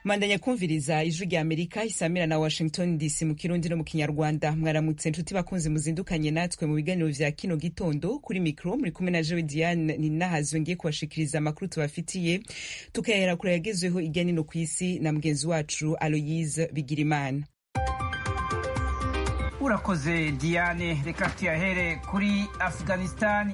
mandanya kumviriza ijwi rya amerika isamira na washington dc mu kirundi no mu kinyarwanda mwaramutse nshuti bakunzi muzindukanye natwe mu biganiro vya kino gitondo kuri mikro muri kumwe na jewe diane ninahazwe ngiye kubashikiriza amakuru tubafitiye tukayahera kure yagezweho irya nino ku isi na mugenzi wacu aloyise bigirimana urakoze diane reka tuyahere kuri afghanistani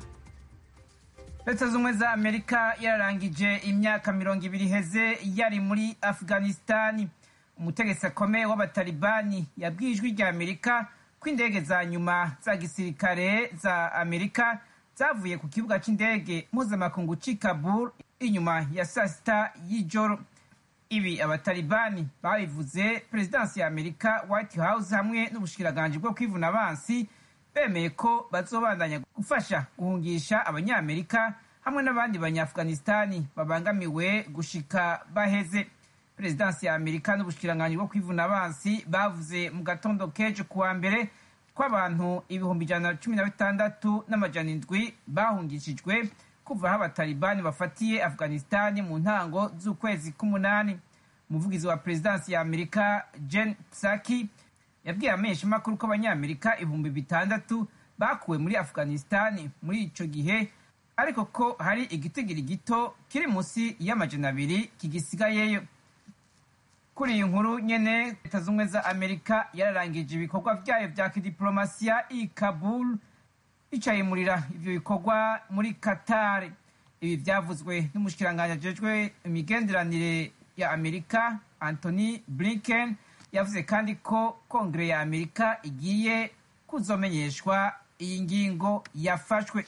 leta z'ubumwe za amerika yararangije imyaka mirongo ibiri iheze yari muri afghanistani umutegetsi akomeye w'abatalibani yabwiye ijwi rya amerika ko indege za nyuma za gisirikare za amerika zavuye ku kibuga cy'indege mpuzamakungu cy'i kabul inyuma ya saa sita y'ijoro ibi abatalibani babivuze perezidansi ya amerika white house hamwe n'ubushikiranganji bwo kwivuna abansi bemeye ko bazobandanya gufasha guhungisha abanyamerika hamwe n'abandi banyaafghanistani babangamiwe gushika baheze perezidansi ya amerika n'ubushikiranganji bwo kwivuna abansi bavuze mu gatondo kejo kuwa mbere ko abantu ibihumbi ijana na cumi na bitandatu n'amajana indwi bahungishijwe kuva aho abatalibani bafatiye afghanistani mu ntango z'ukwezi k'umunani umuvugizi wa perezidansi ya amerika jen psaki yabwiye ameshamakuru ko abanyamerika ibihumbi bitandatu bakuwe muri afghanistani muri ico gihe ariko ko hari igitigiri gito kiri munsi y'amajana abiri kigisigayeyo kuri iyi nkuru nyene leta z'ubumwe za amerika yararangije ibikorwa vyayo vya kidiplomasiya i kabul icayimurira ivyo bikorwa muri qatar ibi vyavuzwe n'umushikiranganji ajejwe imigenderanire ya amerika anthony blinken yavuze kandi ko kongere ya amerika igiye kuzomenyeshwa iyi ngingo yafashwe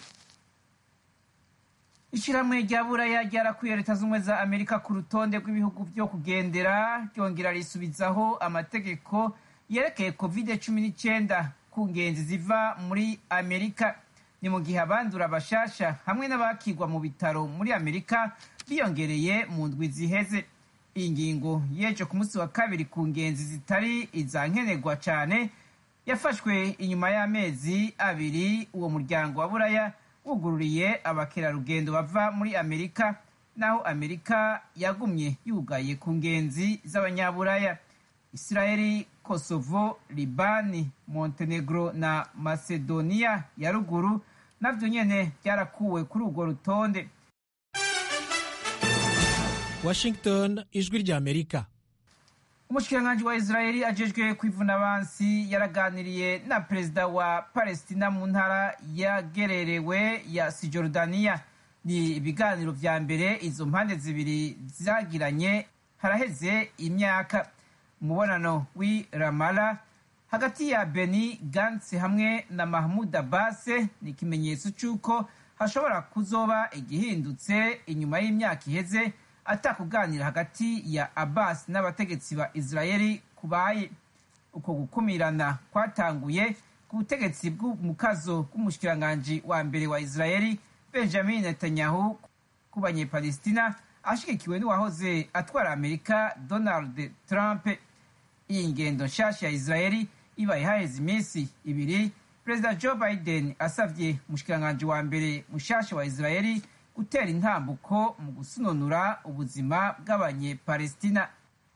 ishyirahamwe rya buraya ryarakwiye leta z'ubumwe za amerika ku rutonde rw'ibihugu byo kugendera ryongera risubizaho amategeko yerekeye covid cumi n'icyenda ku ngenzi ziva muri amerika ni mu gihe abandura bashasha hamwe n'abakigwa mu bitaro muri amerika biyongereye mu ndwi ziheze iyi ngingo yeje ku munsi wa kabiri ku ngenzi zitari iza nkenerwa cyane yafashwe inyuma y'amezi abiri uwo muryango wa buraya wugururiye abakerarugendo bava muri amerika naho amerika yagumye yugaye ku ngenzi z'abanyaburaya israeli kosovo libani montenegro na macedonia ya ruguru navyo nyene byarakuwe kuri urwo rutonde washington ijwi rya amerika umushikiranganji wa israeli ajejwe kwivuna abansi yaraganiriye na perezida wa palestina mu ntara yagererewe ya sijordaniya ni ibiganiro vya mbere izo mpande zibiri zagiranye haraheze imyaka umubonano w'i ramala hagati ya beni gantsi hamwe na mahmud abbas ni ikimenyetso c'uko hashobora kuzoba igihindutse inyuma y'imyaka iheze atakuganira hagati ya abbas n'abategetsi ba israeli kubaye uko gukumirana kwatanguye ku butegetsi bw'umukazo bw'umushikiranganji wa mbere wa israeli benjamin netanyahu ku banyepalestina ashigikiwe n'uwahoze atwara amerika donald trump iyi ngendo nshasha ya israeli ibaye haheze iminsi ibiri perezida joe biden asavye umushikiranganji wa mbere mushasha wa israeli gutera intambuko mu gusununura ubuzima bw'abanyepalestina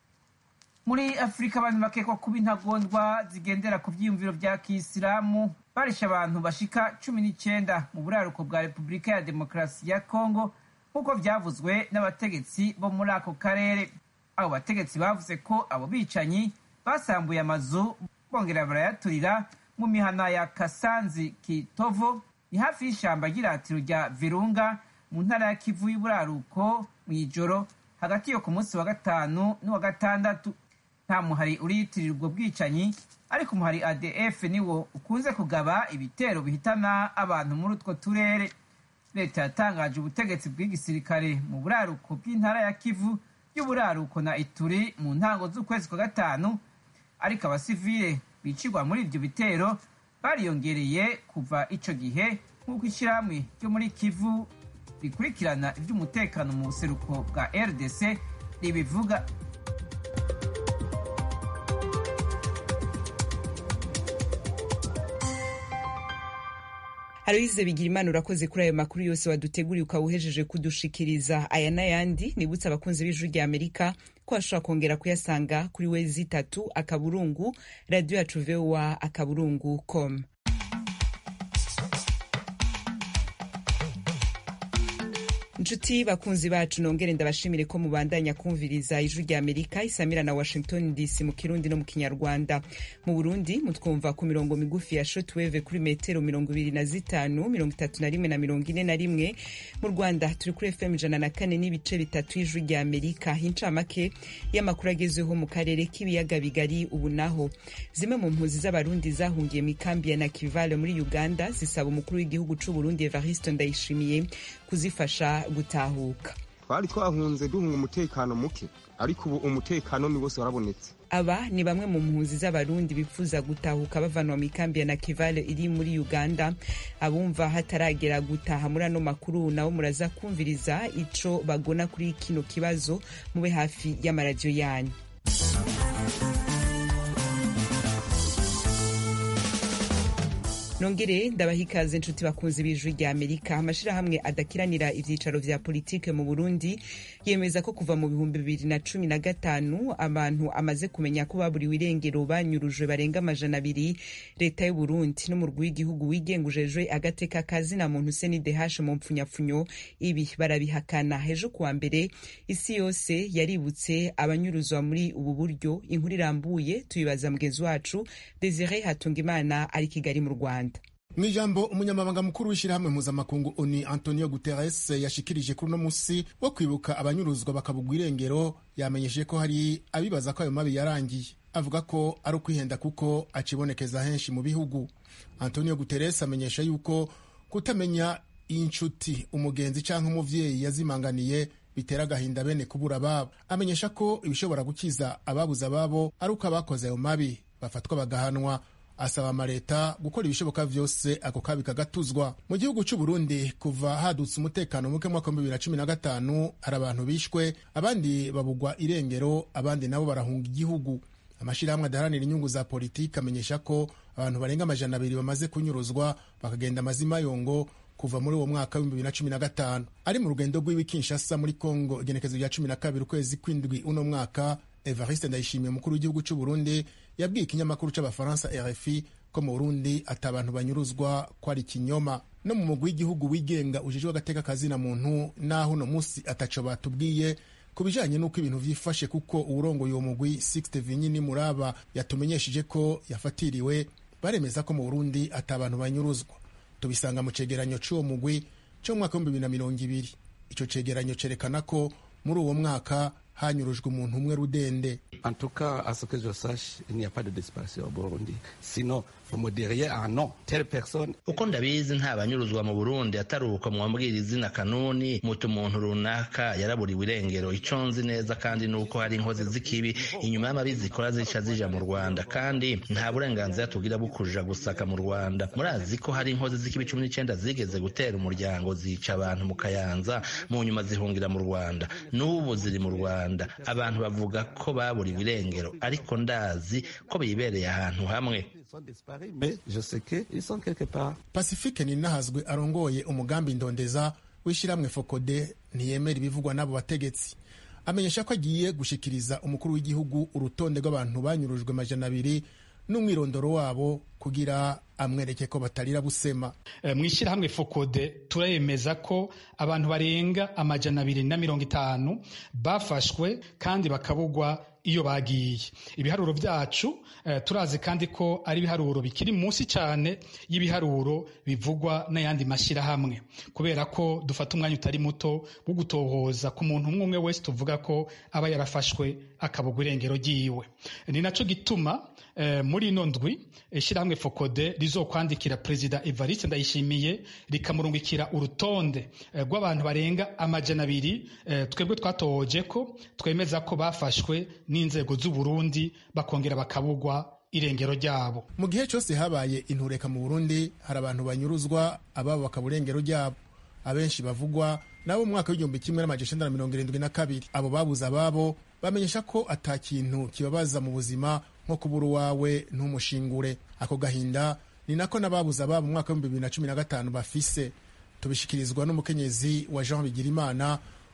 muri afurika abantu bakekwa kuba intagondwa zigendera ku vyiyumviro vya kisilamu barisha abantu bashika cumi n'icenda mu buraruko bwa repubulika ya demokarasi ya kongo nk'uko vyavuzwe n'abategetsi bo muri ako karere abo bategetsi bavuze ko abo bicanyi basambuye amazu bongera barayaturira mu mihana ya kasanzi kitovo ni hafi y'ishamba ry'iratiro rya virunga mu ntara ya kivu y'uburaruko mu ijoro hagati yo ku munsi wa gatanu n'uwa gatandatu nta muhari uriyitirira ubwo bwicanyi ariko umuhari adf niwo ukunze kugaba ibitero bihitana abantu muri utwo turere leta yatangaje ubutegetsi bw'igisirikare mu buraruko bw'intara ya kivu y'uburaruko na ituri mu ntango z'ukwezi kwa gatanu ariko abasivile bicirwa muri ibyo bitero bariyongereye kuva ico gihe nk'uko ishyirahamwe ryo muri kivu rikurikirana iby'umutekano mu buseruko bwa rdc ribivuga aloyize bigira imana urakoze kuri ayo makuru yose waduteguriye ukaba uhejeje kudushikiriza aya n'ayandi nibutse abakunzi b'ijwi rya amerika ko ashobora kongera kuyasanga kuri wezi itatu akaburungu radiyo yacu voa akaburungu com inshuti bakunzi bacu nongere ndabashimire ko mubandanya kumviriza ijwi rya amerika isamira na washington dc mu kirundi no mu kinyarwanda mu burundi mutwumva ku mirongo migufi ya shotweve kuri metero mirongo ibiri na zitanu mirongo itatu na rimwe na mirongo ine na rimwe mu rwanda turi kuri fm ijana na kane n'ibice bitatu y'ijwi rya amerika incamake y'amakuru agezweho mu karere k'ibiyaga bigari ubu naho zimwe mu mpunzi z'abarundi zahungiye mu ikambi ya nakivale muri uganda zisaba umukuru w'igihugu c'uburundi evariste ndayishimiye kuzifasha gutahuka twari twahunze duhunga umutekano muke ariko ubu umutekano ni wose warabonetse aba ni bamwe mu mpunzi z'abarundi bifuza gutahuka bavanwa mu ikambi ya nakivale iri muri uganda abumva hataragera gutaha muri ano makuru nabo muraza kumviriza ico bagona kuri kino kibazo mube hafi y'amaradiyo yanyu nongere ndabaha ikaze inshuti bakunzi b'ijwi rya amerika amashirahamwe adakiranira ivyicaro vya politike mu burundi yemeza ko kuva mu bihumbi bibiri na cumi na gatanu abantu amaze kumenya ko baburiwe irengero banyurujwe barenga amajana abiri leta y'uburundi n'umurwi w'igihugu wigengujejwe agateka kazina muntu senidehashe mu mpfunyapfunyo ibi barabihakana ejo kuwa mbere isi yose yaributse abanyuruzwa muri ubu buryo inkuru irambuye tuyibaza mugenzi wacu desire hatungimana ari kigali mu rwanda mu ijambo umunyamabanga mukuru w'ishyirahamwe mpuzamakungu oni antonio guterres yashikirije kuri uno musi wo kwibuka abanyuruzwa bakabugwa irengero yamenyesheje ko hari abibaza ko ayo mabi yarangiye avuga ko ari ukwihenda kuko acibonekeza henshi mu bihugu antonio guterres amenyesha yuko kutamenya inshuti umugenzi cyangwa umuvyeyi yazimanganiye bitera agahinda bene kubura ababo amenyesha ko ibishobora gukiza ababuze ababo ari uko abakoze ayo mabi bafatwa bagahanwa asaba amaleta gukora ibishoboka vyose ako kabi kagatuzwa mu gihugu c'u Burundi kuva hadutse umutekano muke mwaka wa bibiri na cumi na gatanu hari abantu bishwe abandi babugwa irengero abandi nabo barahunga igihugu amashirahamwe adaharanira inyungu za politiki amenyesha ko abantu barenga amajana abiri bamaze kunyuruzwa bakagenda amazima yongo kuva muri uwo mwaka w'ibihumbi bibiri na cumi na gatanu ari mu rugendo rw'iwi Kinshasa muri Kongo igenekezo rya cumi na kabiri ukwezi kw'indwi uno mwaka Evariste Ndayishimiye umukuru w'igihugu c'u Burundi yabwiye ikinyamakuru c'abafaransa RFI ko mu Burundi ati abantu banyuruzwa ko ari ikinyoma no mu mugwi w'igihugu wigenga ujejwe agateka kazina muntu naho uno musi ataco batubwiye ku bijanye n'uko ibintu vyifashe kuko uwurongoye uwo mugwi Sixte Vinyini Muraba yatumenyesheje ko yafatiriwe baremeza ko mu Burundi ati abantu banyuruzwa tubisanga mu cegeranyo c'uwo mugwi co mu mwaka w'ibihumbi bibiri na mirongo ibiri ico cegeranyo cerekana ko muri uwo mwaka hanyurujwe umuntu umwe rudende En tout cas, à ce que je sache, il n'y a pas de disparition au Burundi. Sinon, vous me diriez, ah non, telle personne. uko ndabizi nta banyuruzwa mu burundi atari uko mwambwira izina kanuni muti umuntu runaka yaraburiwe irengero ico nzi neza kandi nuko hari inkozi z'ikibi inyuma y'amabi zikora zica zija mu rwanda kandi nta burenganzira tugira bwo kuja gusaka mu rwanda murazi ko hari inkozi z'ikibi cumi n'icenda zigeze gutera umuryango zica abantu mu kayanza mu nyuma zihungira mu rwanda n'ubu ziri mu rwanda abantu bavuga ko baburiwe irengero ariko ndazi ko bibereye ahantu hamwe Ils sont disparus, mais je sais qu'ils sont quelque part. pacifique ninahazwe arongoye umugambi ndondeza w'ishyirahamwe fokode ntiyemera ibivugwa n'abo bategetsi amenyesha ko agiye gushikiriza umukuru w'igihugu urutonde rw'abantu banyurujwe amajana abiri n'umwirondoro wabo kugira amwereke ko batarira busema Eh, mu ishyirahamwe fokode turemeza ko abantu barenga amajana abiri na mirongo itanu bafashwe kandi bakabugwa iyo bagiye ibiharuro byacu eh, turazi kandi ko ari ibiharuro bikiri munsi cyane y'ibiharuro bivugwa n'ayandi mashyirahamwe kubera ko dufata umwanya utari muto wo gutohoza ku muntu umwe umwe wese tuvuga ko aba yarafashwe akabugwa irengero ryiwe ni naco gituma eh, muri ino ndwi ishyirahamwe fokode rizokwandikira perezida evariste ndayishimiye rikamurungikira urutonde eh, rw'abantu barenga amajana abiri eh, twebwe twatohoje ko twemeza ko bafashwe n'inzego z'uburundi bakongera bakabugwa irengero ryabo mu gihe cyose habaye intureka mu burundi hari abantu banyuruzwa ababo bakaba urengero ryabo abenshi bavugwa nabo mu mwaka w'igihumbi kimwe n'amajana icenda na mirongo irindwi na kabiri abo babuze ababo bamenyesha ko ata kintu kibabaza mu buzima nko kubura uwawe ntumushingure ako gahinda ni nako n'ababuze ababo mu mwaka w'ibihumbi bibiri na cumi na gatanu bafise tubishikirizwa n'umukenyezi wa jean bigirimana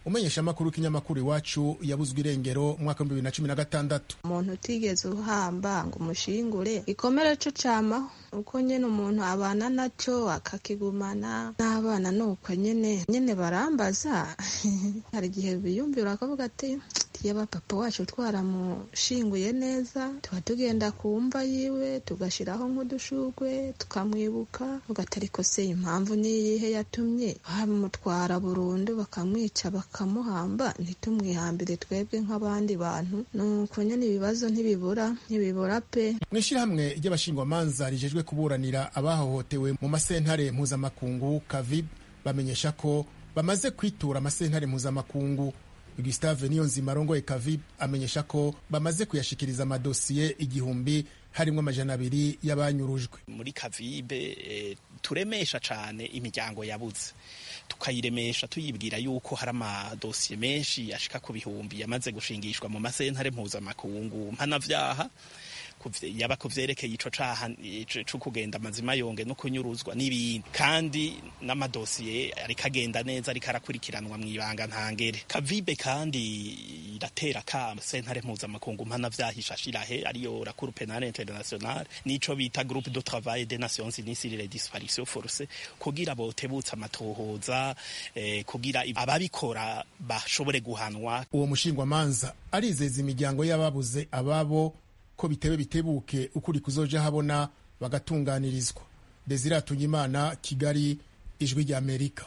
umenyeshamakuru w'ikinyamakuru iwacu yabuzwe irengero umwaka w'ibihumbi bibiri na cumi na gatandatu umuntu utigeze uhamba ngo umushingure ikomere co camaho uko nyene umuntu abana naco akakigumana n'abana nuko nyene nyene barambaza hari igihe biyumvira bakavuga ati yaba papa wacu twaramushinguye neza tuba tugenda ku mva yiwe tugashiraho nk'udushurwe tukamwibuka ugatariko se impamvu niyihe yatumye bamutwara burundu bakamwica bakamuhamba ntitumwihambire twebwe nk'abandi bantu nuko nyene ibibazo ntibibura ntibibura pe mu ishyirahamwe ry'abashingwamanza rijejwe kuburanira abahohotewe mu masentare mpuzamakungu kavib bamenyesha ko bamaze kwitura amasentare mpuzamakungu Gustave Niyonzima arongoye Kavib amenyesha ko bamaze kuyashikiriza amadosiye igihumbi harimwo amajana abiri y'abanyurujwe muri Kavibe e, turemesha cane imiryango yabuze tukayiremesha tuyibwira yuko hari amadosiye menshi ashika ku bihumbi yamaze gushingishwa mu masentare mpuzamakungu mpanavyaha yaba ku vyerekeye ico caha co kugenda amazima yonge no kunyuruzwa n'ibindi kandi n'amadosiye ariko agenda neza ariko arakurikiranwa mw'ibanga ntangere kavibe kandi iratera kama sentare mpuzamakungu mpana vyahishashirahe ariyo la cour penale internationale nico bita groupe de travail des nations unies sur les disparitions forcées kugira botebutsa amatohoza eh, kugira ababikora bashobore guhanwa uwo mushingwamanza arizeza imiryango y'ababuze ababo ko bitebe bitebuke ukuri kuzoja habona bagatunganirizwa desire atunyimana kigali ijwi rya amerika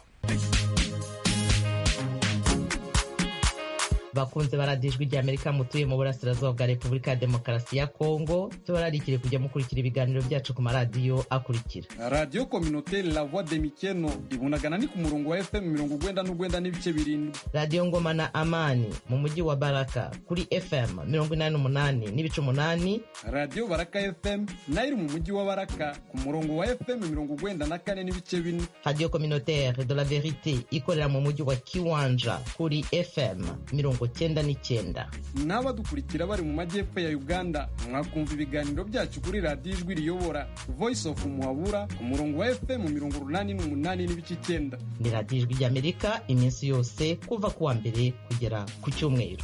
bakunze baradiyo ijwi rya amerika mutuye mu burasirazuba bwa repubulika ya demokarasi ya kongo tubararikire kujya mukurikira ibiganiro byacu ku maradiyo akurikira radiyo kominoteri la voix de mikeno ibunagana ni ku murongo wa fm mirongo ugwenda n'ugwenda n'ibice birindwi radiyo ngoma na amani mu mujyi wa baraka kuri fm mirongo inani n'umunani n'ibice umunani radiyo baraka fm nayo iri mu mujyi wa baraka ku murongo wa fm mirongo ugwenda na kane n'ibice bine radiyo kominoteri de la verite ikorera mu mujyi wa kiwanja kuri fm mirongo cyenda n'icyenda n'abadukurikira bari mu majyepfo ya uganda mwakumva ibiganiro byacu kuri radiyo ijwi riyobora voice of muhabura ku murongo wa fm mirongo urunani n'umunani n'ibice icyenda ni radiyo ijwi ry'amerika iminsi yose kuva ku wa mbere kugera ku cyumweru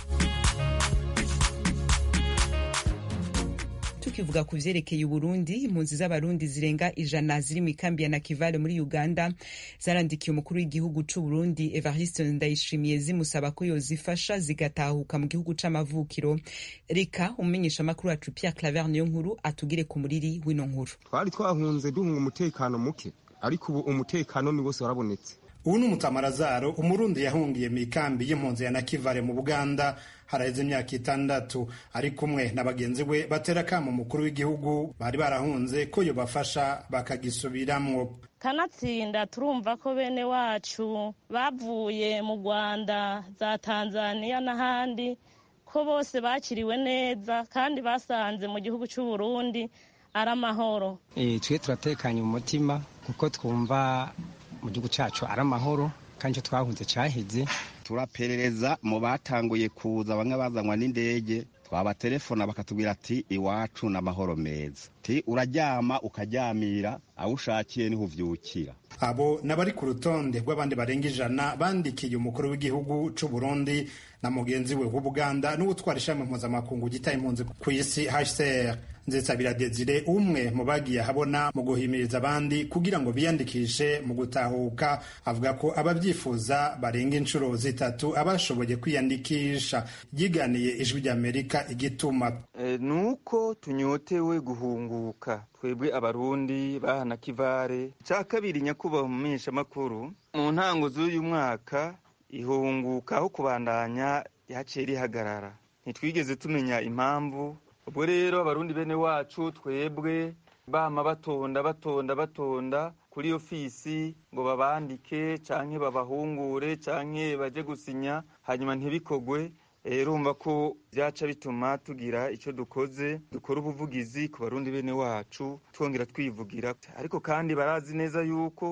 tukivuga ku vyerekeye uburundi impunzi z'abarundi zirenga ijana ziri mu ikambi ya nakivale muri uganda zarandikiye umukuru w'igihugu c'uburundi evariste ndayishimiye zimusaba ko yozifasha zigatahuka mu gihugu c'amavukiro reka umumenyesha amakuru wacu pierre claver niyo nkuru atugire ku muriri w'ino nkuru twari twahunze duhunga umutekano muke ariko ubu umutekano ni wose warabonetse ubu ni umutamarazaro umurundi yahungiye mu ikambi y'impunzi ya nakivale mu buganda haraheze imyaka itandatu ari kumwe na bagenzi we batera kamo umukuru w'igihugu bari barahunze ko yobafasha bakagisubiramwo kanatsinda turumva ko bene wacu bavuye mu rwanda za tanzania n'ahandi ko bose bakiriwe neza kandi basanze mu gihugu cy'u Burundi ari amahoro twe turatekanye mu mutima kuko twumva mu gihugu cyacu ari amahoro kandi icyo twahunze cyaheze turaperereza mu batanguye kuza bamwe bazanwa n'indege twabaterefona bakatubwira ati iwacu ni amahoro meza ti uraryama ukaryamira aho ushakiye niho uvyukira abo n'abari ku rutonde rw'abandi barenga ijana bandikiye umukuru w'igihugu c'u Burundi na mugenzi we w'Ubuganda n'uwutwara ishami mpuzamakungu gitaye impunzi ku isi HCR Nzetsabira Desire umwe mu bagiye ahabona mu guhimiriza abandi kugira ngo biyandikishe mu gutahuka avuga ko ababyifuza barenga inshuro zitatu abashoboye kwiyandikisha yiganiye ijwi ry'Amerika igituma e, nuko tunyotewe guhunguka twebwe abarundi bahana kivare cya kabiri nyakubahwa mu menyeshamakuru mu ntango z'uyu mwaka ihunguka aho kubandanya yaciye rihagarara ntitwigeze tumenya impamvu ubwo rero abarundi bene wacu twebwe bama batonda batonda batonda kuri ofisi ngo babandike canke babahungure canke baje gusinya hanyuma ntibikogwe urumva ko byaca bituma tugira icyo dukoze dukora ubuvugizi ku barundi bene wacu twongera twivugira ariko kandi barazi neza yuko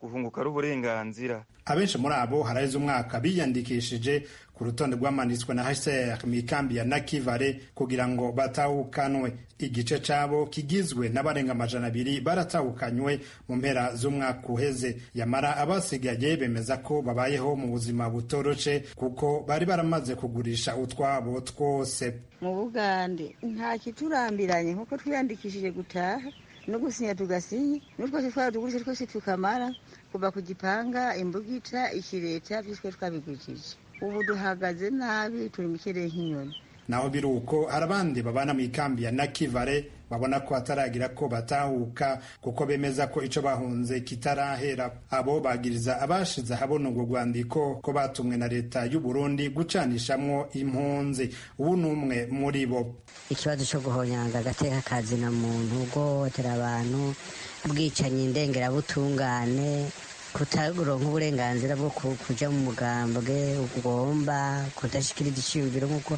guhunguka ari uburenganzira abenshi muri abo haraheze umwaka biyandikishije ku rutonde rwamanitswe na hcr mu ikambi ya nakivale kugira ngo batahukanwe igice cabo kigizwe n'abarenga amajana abiri baratahukanywe mu mpera z'umwaka uheze yamara abasigaye bemeza ko babayeho mu buzima butoroshe kuko bari baramaze kugurisha utwabo twose mu bugande nta kiturambiranye nkuko twiyandikishije gutaha no gusinya tugasinya n'utwose twaba tugurisha twese tukamara kuva ku gipanga imbugita ikireta byose twabigurishije ubu duhagaze nabi turi mu kirere nk'inyoni naho biri uko hari abandi babana mu ikambi ya nakivale babona ko hataragira ko batahuka kuko bemeza ko ico bahunze kitarahera abo bagiriza abashize ahabona urwo rwandiko ko batumwe na leta y'u Burundi gucanishamwo impunzi ubu ni umwe muri bo ikibazo cyo guhonyanga agateka kazina muntu guhohotera abantu ubwicanyi ndengerabutungane kutaronka uburenganzira bwo kuja mu mugambwe ugomba kudashikiriza iciyumviro nk'uko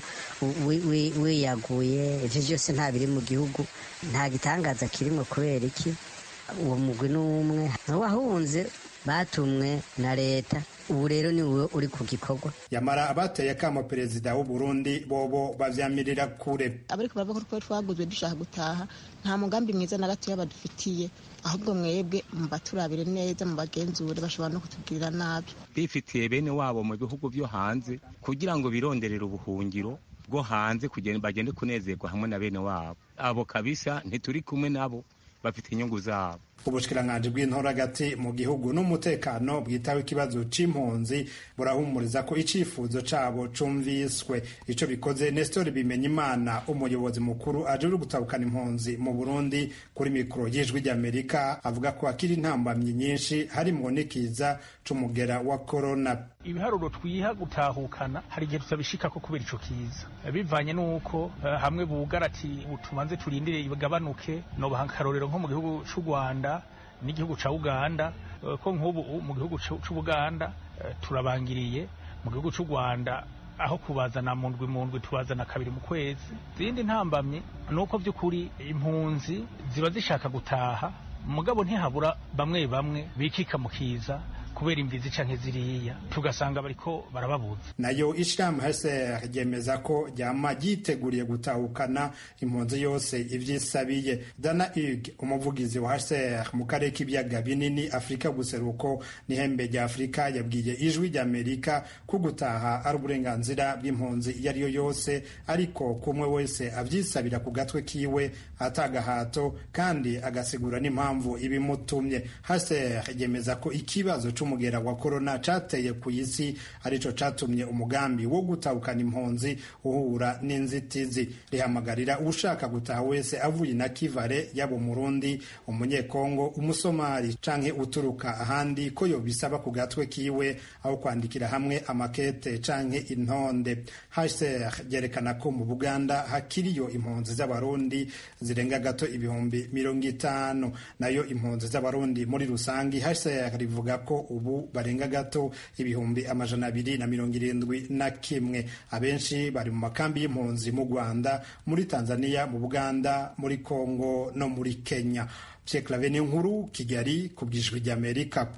wiyaguye ivyo vyose nta biri mu gihugu nta gitangaza kirimwo kubera iki uwo mugwi n'umwe wahunze batumwe na leta ubu rero ni wowe uri ku gikorwa yamara abateye akamo perezida w'u Burundi bobo bavyamirira kure abariko baravuga ko twaguzwe dushaka gutaha nta mugambi mwiza na gatoya badufitiye ahubwo mwebwe mubaturabire neza mubagenzure bashobora no kutugirira nabi bifitiye bene wabo mu bihugu vyo hanze kugira ngo bironderere ubuhungiro bwo hanze bagende kunezerwa hamwe na bene wabo abo kabisa ntituri kumwe nabo bafite inyungu zabo ubushikiranganji bw'intora hagati mu gihugu n'umutekano bwitaho ikibazo c'impunzi burahumuriza ko icifuzo cabo cumviswe ico bikoze Nestor Bimenyimana umuyobozi mukuru ajejwe gutabukana impunzi mu Burundi kuri mikoro y'ijwi ry'Amerika avuga ko akiri intambamyi nyinshi harimwo n'ikiza c'umugera wa corona ibiharuro twiha gutahukana hari igihe tutabishikako kubera ico kiza bivanye n'uko uh, hamwe bugara ati tubanze turindire igabanuke nobaha akarorero nko mu gihugu c'u Rwanda n'igihugu ca Uganda ko nk'ubu mu gihugu c'Ubuganda turabangiriye mu gihugu c'u Rwanda aho kubazana mu ndwi mu ndwi tubazana kabiri mu kwezi izindi ntambamye ni uko by'ukuri impunzi ziba zishaka gutaha mugabo ntihabura bamwe bamwe bikika mu kiza kubera imvizi canke ziriya tugasanga bariko barababuza nayo ishirahamwe HCR ryemeza ko ryama ryiteguriye gutahukana impunzi yose ivyisabiye Dana Hug umuvugizi wa HCR mu karere k'ibiyaga binini Afurika guseruko n'ihembe rya Afurika yabwiye ijwi ry'Amerika ko gutaha ari uburenganzira bw'impunzi iyo ariyo yose ariko kumwe wese avyisabira ku gatwe kiwe atagahato kandi agasigura n'impamvu ibimutumye HCR yemeza ko ikibazo umugera wa korona cateye ku isi arico catumye umugambi wo gutahukana impunzi uhura n'inzitizi rihamagarira ushaka gutaha wese avuye na kivare yaba umurundi umunyekongo umusomali canke uturuka ahandi ko yobisaba ku gatwe kiwe aho kwandikira hamwe amakete canke intonde HCR ryerekana ko mu Buganda hakiriyo impunzi z'abarundi zirenga gato ibihumbi mirongo itanu nayo impunzi z'abarundi muri rusangi HCR rivuga ko ubu barenga gato ibihumbi amajana abiri na mirongo irindwi na kimwe abenshi bari mu makambi y'impunzi mu rwanda muri tanzania mu buganda muri congo no muri kenya pyeklave ni nkuru kigali ku bwijwi ry'amerika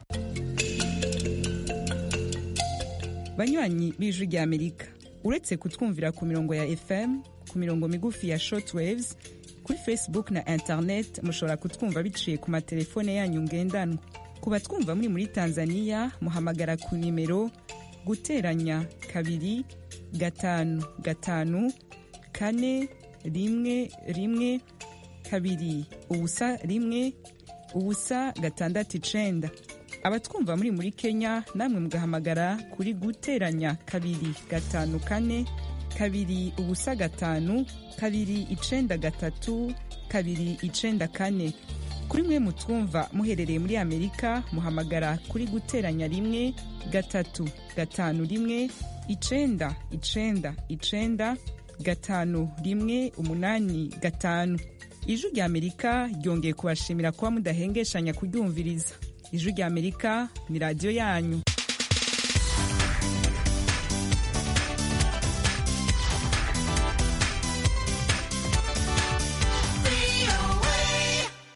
banywanyi b'ijwi ry'amerika uretse kutwumvira ku mirongo ya fm ku mirongo migufi ya shortwaves kuri facebook na internet mushobora kutwumva biciye ku matelefone yanyu ngendanwa ku batwumva muri muri tanzania muhamagara ku nimero guteranya kabiri gatanu gatanu kane rimwe rimwe kabiri ubusa rimwe ubusa gatandatu icenda abatwumva muri muri kenya namwe mugahamagara kuri guteranya kabiri gatanu kane kabiri ubusa gatanu kabiri icenda gatatu kabiri icenda kane kuri mwe mutwumva muherereye muri amerika muhamagara kuri guteranya rimwe gatatu gatanu rimwe icenda icenda icenda gatanu rimwe umunani gatanu ijwi rya amerika ryongeye kubashimira kuba mudahengeshanya kuryumviriza ijwi rya amerika ni radiyo yanyu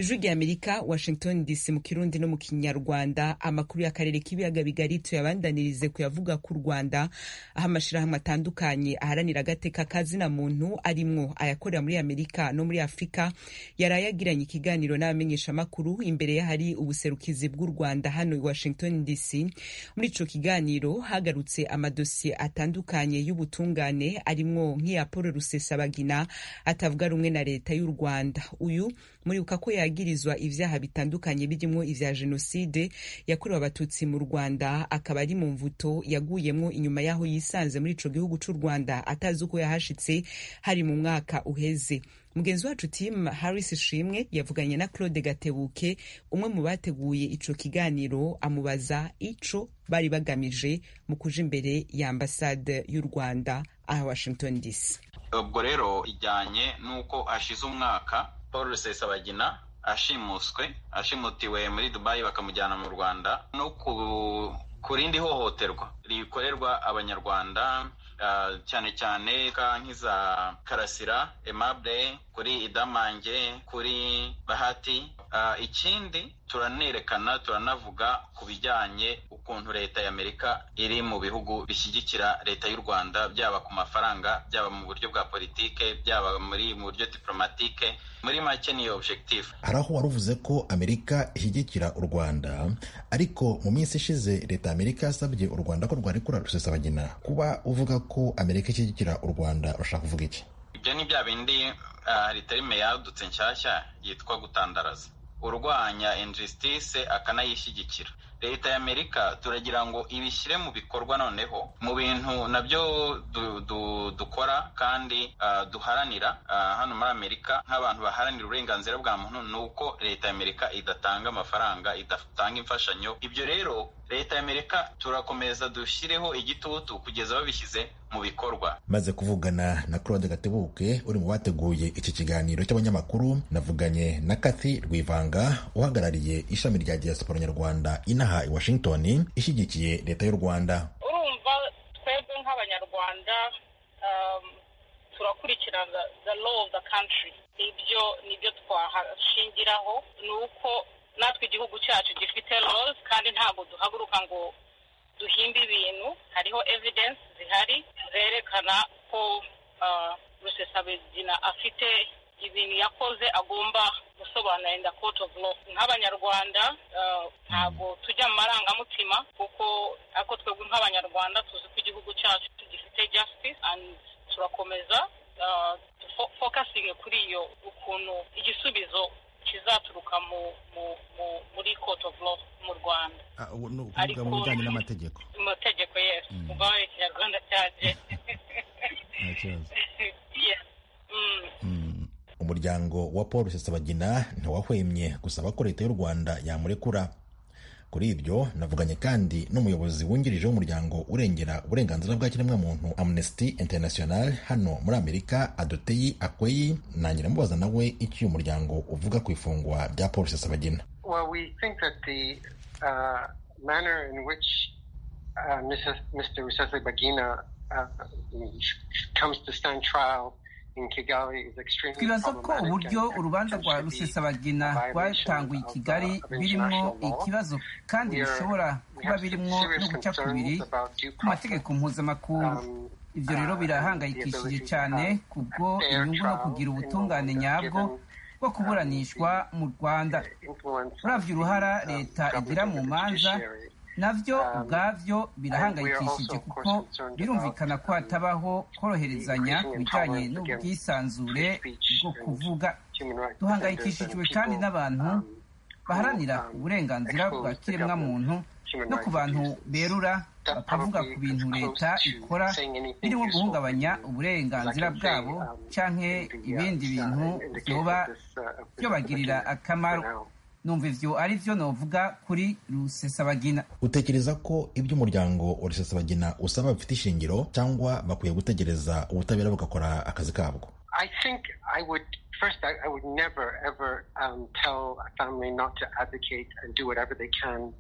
ijwi rya amerika washington dc mu kirundi no mu kinyarwanda amakuru y'akarere k'ibiyaga bigari tuyabandanirize kuyavuga ku rwanda aho amashirahamwe atandukanye aharanira agateka kazina muntu arimwo ayakorera muri amerika no muri afurika yaraye agiranye ikiganiro n'abamenyeshamakuru imbere y'ahari ubuserukizi bw'u rwanda hano i washington dc muri ico kiganiro hagarutse amadosiye atandukanye y'ubutungane arimwo nk'iya paul rusesabagina atavuga rumwe na leta y'u rwanda uyu muribuka ko yagirizwa ivyaha bitandukanye birimwo ivya jenoside yakorewe abatutsi mu rwanda akaba ari mu mvuto yaguyemwo inyuma y'aho yisanze muri ico gihugu c'u rwanda atazi uko yahashitse hari mu mwaka uheze mugenzi wacu tim harris shimwe yavuganye na claude gatebuke umwe mu bateguye ico kiganiro amubaza ico bari bagamije mu kuja imbere ya ambasade y'u rwanda aha washington dc ubwo rero ijyanye n'uko hashize umwaka paul rusesabagina ashimuswe ashimutiwe muri dubayi bakamujyana mu rwanda no ku rindi hohoterwa rikorerwa abanyarwanda cyane cyane nk'iza karasira emable kuri idamange kuri bahati ikindi turanerekana turanavuga ku bijyanye ukuntu leta y'amerika iri mu bihugu bishyigikira leta y'u rwanda byaba ku mafaranga byaba mu buryo bwa politike byaba muri mu buryo diplomatike muri make niyo objectif hari aho wari uvuze ko amerika ishyigikira u rwanda ariko mu minsi ishize leta y'amerika yasabye u rwanda ko rwarekura rusesabagina kuba uvuga ko amerika ishyigikira u rwanda urashaka kuvuga iki ibyo ni bya bindi hari terime yadutse nshyashya yitwa gutandaraza urwanya injustice akanayishyigikira leta y'amerika turagira ngo ibishyire mu bikorwa noneho mu bintu nabyo du, du, dukora kandi uh, duharanira uh, hano muri amerika nk'abantu baharanira uburenganzira bwa muntu ni uko leta y'amerika idatanga amafaranga idatanga imfashanyo ibyo rero leta y'amerika turakomeza dushyireho igitutu kugeza babishyize mu bikorwa maze kuvugana na claude gatebuke uri mu bateguye iki kiganiro cy'abanyamakuru navuganye na kathy rwivanga uhagarariye ishami rya diaspora nyarwanda inaha i washington ishyigikiye leta y'u rwanda urumva twebwe nk'abanyarwanda um, turakurikirana the law of the country ibyo nibyo twahashingiraho ni uko natwe igihugu cyacu gifite laws kandi ntabwo duhaguruka ngo duhimba ibintu hariho evidence zihari zerekana ko uh, rusesabagina afite ibintu yakoze agomba gusobanura in the court of law nk'abanyarwanda ntabwo tujya mu marangamutima kuko ariko twebwe nk'abanyarwanda tuzi ko igihugu cyacu gifite justice and turakomeza fokasingi kuri iyo ukuntu igisubizo kizaturuka mu muri court of law mu rwanda ariko mu bijyanye n'amategeko mu mategeko yes mugabane ikinyarwanda cyaje umuryango wa paul rusesabagina ntiwahwemye gusaba ko leta y'u rwanda yamurekura kuri ibyo navuganye kandi n'umuyobozi wungirije w'umuryango urengera uburenganzira bwa kiremwamuntu amnesty international hano muri amerika adoteyi akweyi nangira mubaza nawe icyo uyu muryango uvuga ku ifungwa rya paul rusesabagina well, we think that the uh, manner in which uh, Mrs. mr rusesabagina uh, comes to stand trial twibaza ko uburyo urubanza rwa rusesabagina rwatanguye i kigali birimo ikibazo kandi bishobora kuba birimo no guca kubiri ku mategeko mpuzamakungu ibyo rero birahangayikishije cyane kubwo inyungu no kugira ubutungane nyabwo bwo kuburanishwa mu rwanda uravye uruhara leta igira mu manza navyo ubwavyo birahangayikishije kuko birumvikana ko hatabaho koroherezanya ku bijyanye n'ubwisanzure bwo kuvuga duhangayikishijwe kandi n'abantu baharanira uburenganzira bwa kiremwamuntu no ku bantu berura bakavuga ku bintu leta ikora birimo guhungabanya uburenganzira bwabo canke ibindi bintu vyoba byobagirira akamaro numva ivyo ari vyo novuga kuri rusesabagina utekereza ko ibyo umuryango wa rusesabagina usaba bifite ishingiro cyangwa bakwiye gutegereza ubutabera bugakora akazi kabwo I think I would first I, I would never ever um, tell a family not to advocate and do whatever they can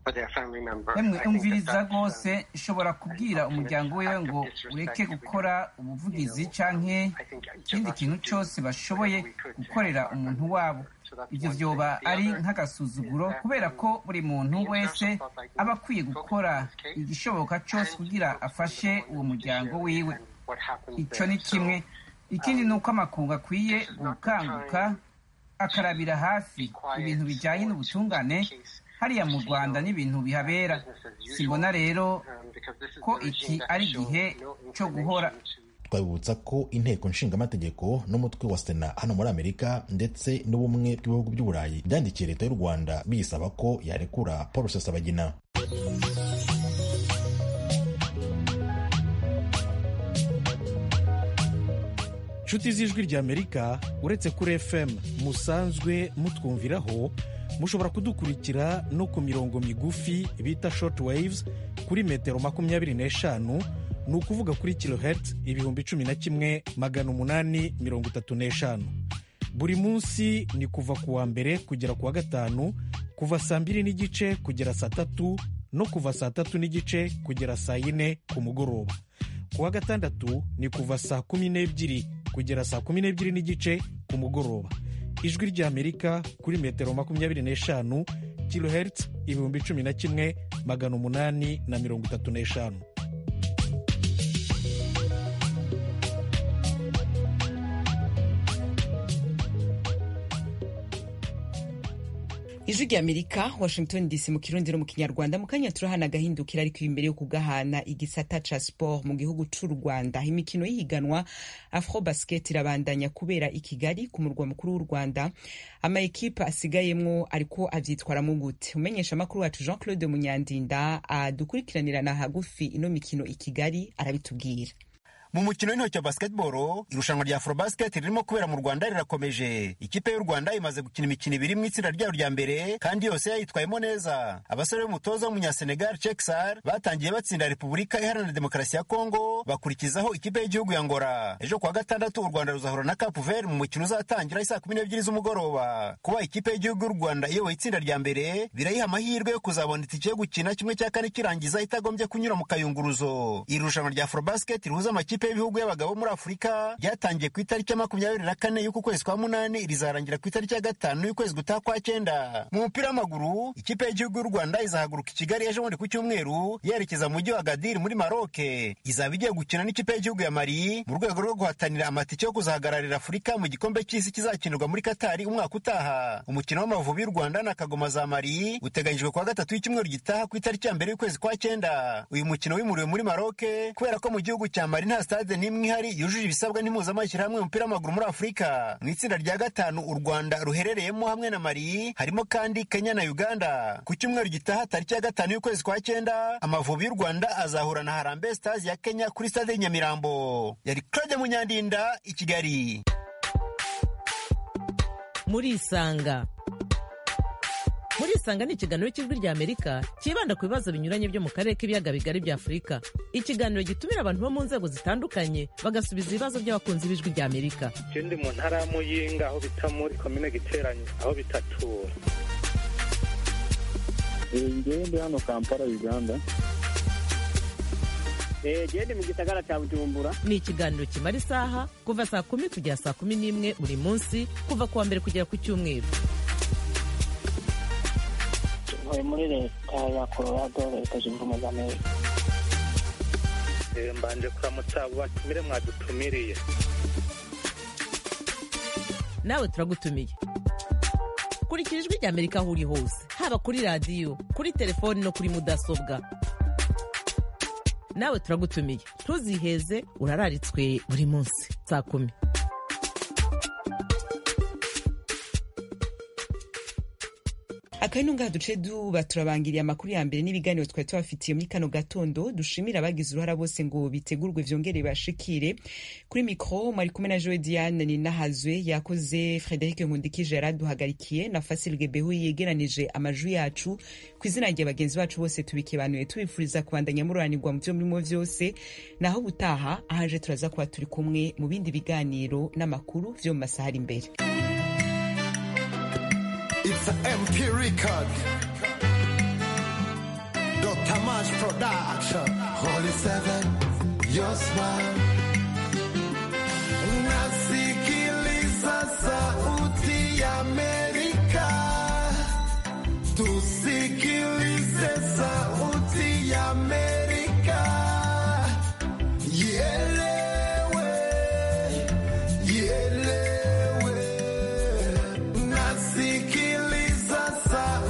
emwe umviriza rwose nshobora kubwira umuryango wiwe ngo ureke gukora ubuvugizi canke ikindi kintu cyose bashoboye gukorera umuntu wabo ibyo vyoba ari nk'agasuzuguro kubera ko buri muntu wese aba akwiye gukora igishoboka cyose kugira afashe uwo muryango wiwe icyo ni kimwe ikindi ni uko amakungu akwiye gukanguka akarabira hafi ibintu bijyanye n'ubutungane hariya mu rwanda n'ibintu bihabera simbona rero ko iki ari igihe cyo guhora twabibutsa ko inteko nshingamategeko n'umutwe wa sena hano muri amerika ndetse n'ubumwe bw'ibihugu by'uburayi byandikiye leta y'u rwanda biyisaba ko yarekura paul rusesabagina inshuti z'ijwi ry'amerika uretse kuri fm musanzwe mutwumviraho mushobora kudukurikira no ku mirongo migufi bita short waves kuri metero makumyabiri n'eshanu ni ukuvuga kuri kilohertz ibihumbi cumi na kimwe magana umunani mirongo itatu n'eshanu buri munsi ni kuva ku wa mbere kugera ku wa gatanu kuva saa mbiri n'igice kugera saa tatu no kuva saa tatu n'igice kugera saa yine ku mugoroba ku wa gatandatu ni kuva saa kumi n'ebyiri kugera saa kumi n'ebyiri n'igice ku mugoroba ijwi ry'amerika kuri metero makumyabiri n'eshanu kilohertz ibihumbi cumi na kimwe magana umunani na mirongo itatu n'eshanu ijwi ry'amerika washington dc mu kirundi no mu kinyarwanda mu kanya turahana agahindukira ariko imbere yo kugahana igisata ca sport mu gihugu c'u rwanda imikino y'ihiganwa afro basket irabandanya kubera i kigali ku murwa mukuru w'u rwanda ama ekipe asigayemwo ariko avyitwaramo gute umenyesha amakuru wacu jean claude munyandinda adukurikiranirana hagufi ino mikino i kigali arabitubwira mu mukino w'intoki wa basketball irushanwa rya afrobasket ririmo kubera mu rwanda rirakomeje ikipe y'u rwanda imaze gukina imikino ibiri mu itsinda ryayo rya mbere kandi yose yayitwayemo neza abasore b'umutoza w'umunyasenegal cheksar batangiye batsinda repubulika iharanira demokarasi ya kongo bakurikizaho ikipe y'igihugu ya ngora ejo kuwa gatandatu u rwanda ruzahura na cape vert mu mukino uzatangira isaa kumi n'ebyiri z'umugoroba kuba ikipe y'igihugu y'u rwanda iyoboye itsinda rya mbere birayiha amahirwe yo kuzabona itike yo gukina kimwe cya kane kirangiza itagombye kunyura mu kayunguruzo iri rushanwa rya afrobasket rihuza amakipe y'ibihugu y'abagabo muri afurika ryatangiye ku itariki ya makumyabiri na kane y'uku kwezi kwa munani rizarangira ku itariki ya gatanu y'ukwezi gutaha kwa cyenda mu mupira w'amaguru ikipe y'igihugu y'u rwanda izahaguruka i kigali ejo bundi ku cyumweru yerekeza mu mujyi wa gadiri muri maroke izaba igiye gukina n'ikipe y'igihugu ya mari mu rwego rwo guhatanira amatike yo kuzahagararira afurika mu gikombe cy'isi kizakinirwa muri katari umwaka utaha umukino w'amavubi y'u rwanda na kagoma za mari uteganyijwe kuwa gatatu y'icyumweru gitaha ku itariki ya mbere y'ukwezi kwa cyenda uyu mukino wimuriwe muri maroke kubera ko mu gihugu cya mari nta stade n'imwe ihari yujuje ibisabwa n'impuzamashyirahamwe y'umupira w'amaguru muri afurika mu itsinda rya gatanu u rwanda ruherereyemo hamwe na mari harimo kandi kenya na uganda ku cyumweru gitaha tariki ya gatanu y'ukwezi kwa cyenda amavubi y'u rwanda azahura na harambe stars ya kenya kuri stade nyamirambo yari claude munyandinda i kigali murisanga murisanga ni ikiganiro cy'ijwi rya amerika cyibanda ku bibazo binyuranye byo mu karere k'ibiyaga bigari bya afurika ikiganiro gitumira abantu bo mu nzego zitandukanye bagasubiza ibibazo by'abakunzi b'ijwi rya amerika ndi mu ntara ya muyinga aho bita muri komine giteranye aho bitatura ngewe ndi hano kampala uganda gende mu gisagara cya bujumbura ni ikiganiro kimara isaha kuva saa kumi kugera saa kumi n'imwe buri munsi kuva ku wa mbere kugera ku cyumweru ntuye muri leta ya colorado leta zunze ubumwe za amerika mbanje kuramutsa abo batumire mwadutumiriye nawe turagutumiye kurikira ijwi rya amerika aho uri hose haba kuri radiyo kuri telefoni no kuri mudasobwa nawe turagutumiye ntuziheze urararitswe buri munsi saa kumi akabino ngaha duce duba turabangiriye amakuru ya mbere n'ibiganiro twari tubafitiye muri kano gatondo dushimira abagize uruhara bose ngo bitegurwe vyongere bashikire kuri mikro mwari kumwe na joe diane ninahazwe yakoze frederic nkundikije yaraduhagarikiye na fasil gebehu yegeranije amajwi yacu ku izina rya bagenzi bacu bose tubikebanuye tubifuriza kubandanya mururanirwa mu vyo murimo vyose naho gutaha ahaje turaza kuba turi kumwe mu bindi biganiro n'amakuru vyo mu masaha ari imbere It's an MP record. Dr. Mash Production. Holy Seven, your smile. Nasikiliza sauti ya Amerika. Tusi